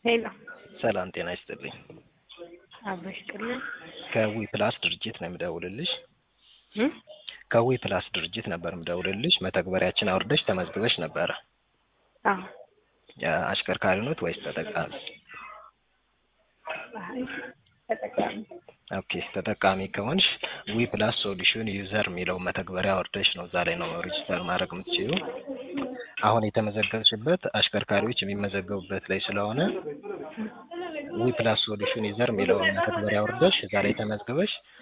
ሄሎ ሰላም ጤና ይስጥልኝ። አብሮሽ ጥልን ከዊ ፕላስ ድርጅት ነው የምደውልልሽ። ከዊ ፕላስ ድርጅት ነበር የምደውልልሽ። መተግበሪያችን አውርደሽ ተመዝግበሽ ነበረ። አዎ አሽከርካሪ ኖት ወይስ ተጠቃሚ? አይ ተጠቃሚ ኦኬ ተጠቃሚ ከሆንሽ ዊ ፕላስ ሶሉሽን ዩዘር የሚለው መተግበሪያ አውርደሽ ነው እዛ ላይ ነው ሬጅስተር ማድረግ የምትችዩ። አሁን የተመዘገብሽበት አሽከርካሪዎች የሚመዘገቡበት ላይ ስለሆነ ዊ ፕላስ ሶሉሽን ዩዘር የሚለውን መተግበሪያ አውርደሽ እዛ ላይ ተመዝግበሽ